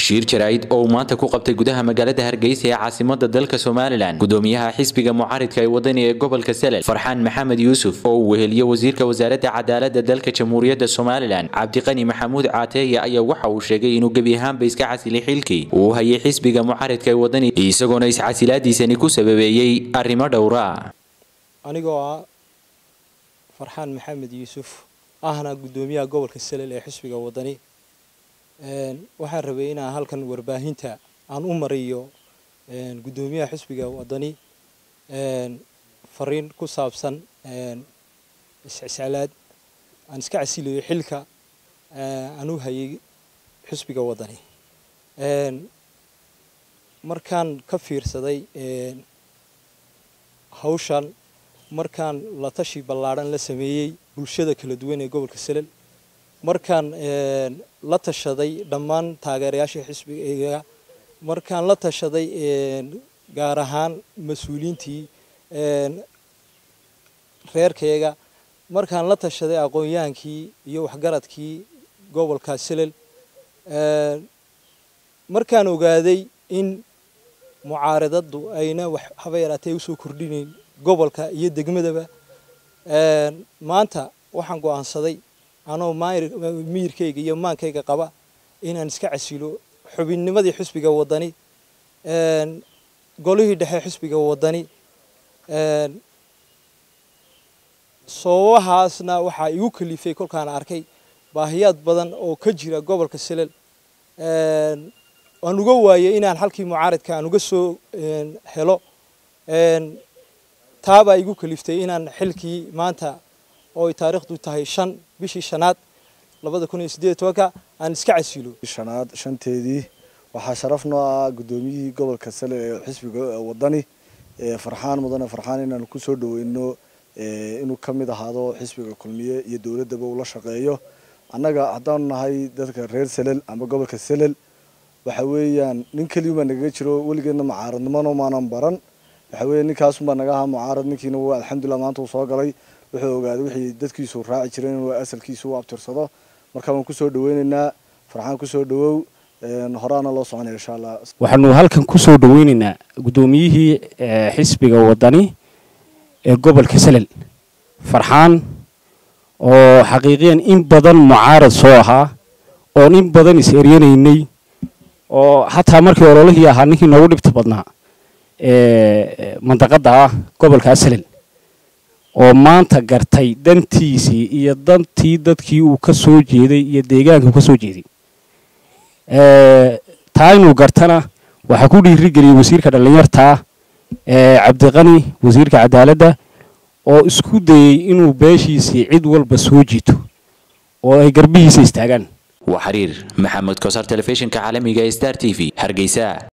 shiir jaraa'id oo uu maanta ku qabtay gudaha magaalada hargeysa ee caasimada dalka somalilan gudoomiyaha xisbiga mucaaridka ee wadani ee gobolka selel farxaan maxamed yuusuf oo uu weheliyo wasiirka wasaaradda cadaalada dalka jamhuuriyadda somalilan cabdiqani maxamuud caateeye ayaa waxa uu sheegay inuu gebi ahaanba iska casilay xilkii uu hayay xisbiga mucaaridka ee wadani isagoona iscasilaadiisani ku sababeeyey arrimo dhowra anigoo ah farxaan maxamed yuusuf ahna gudoomiyaha gobolka selel ee xisbiga wadani waxaan rabay inaan halkan warbaahinta aan u mariyo gudoomiyaha xisbiga wadani fariin ku saabsan iscisilaad aan iska casilayo xilka aan u hayay xisbiga wadani markaan ka fiirsaday hawshan markaan la tashi ballaadhan la sameeyey bulshada kala duwan ee gobolka selel markaan la tashaday dhammaan taageerayaasha xisbigayga markaan la tashaday gaar ahaan mas-uuliyiintii reerkayga markaan la tashaday aqoon-yahankii iyo waxgaradkii gobolka selel markaan ogaaday in mucaaradadu ayna wax haba yaraatee usoo kordhinayn gobolka iyo degmadaba maanta waxaan go-aansaday anoo miyirkayga iyo maankayga qaba inaan iska casilo xubinnimadii xisbiga wadani golihii dhexe xisbiga wadani sababahaasna waxaa igu kalifay kolkaan arkay baahiyaad badan oo ka jira gobolka selel aan uga waayay inaan halkii mucaaradka aan uga soo helo taabaa igu kaliftay inaan xilkii maanta oo ay taariikhdu tahay shan bishii shanaad labada kun iyo siddeed tobanka aan iska casilo shanaad shanteedii waxaa sharaf noo ah guddoomiyihii gobolka sale ee xisbiga wadani farxaan mudane farxaan inaan kusoo dhaweyno inuu ka mid ahaado xisbiga kulmiye iyo dowladdaba uu la shaqeeyo annaga haddaanu nahay dadka reer selel ama gobolka selel waxa weeyaan nin keliyumaa nagaga jiro weligeedna mucaaradnimano maanan baran waxa weeye ninkaasunbaa naga ahaa mucaarad ninkiina waa alxamdulilah maanta uu soo galay wuxuu ogaaday wixii dadkiisu raaci jireen inuu asalkiisu u abtirsado marka waan kusoo dhaweynaynaa farxaan kusoo dhawow horaana loo soconaya insha allah waxaanu halkan kusoo dhaweynaynaa guddoomiyihii xisbiga wadani ee gobolka selel farxaan oo xaqiiqiyan in badan mucaarad soo ahaa oon in badan is eryanaynay oo xataa markii ololihii ahaa ninkii noogu dhibta badnaa mandaqada ah gobolka selel oo maanta gartay dantiisii iyo dantii dadkii uu ka soo jeeday iyo deegaanka uu ka soo jeeday taa inuu gartana waxaa ku dhiirigeliyey wasiirka dhallinyartaa cabdiqani wasiirka cadaaladda oo isku dayey inuu beeshiisii cid walba soo jiito oo ay garbihiisa istaagaan waa xiriir maxamed koosar telefishinka caalamiga ee star t v hargeysa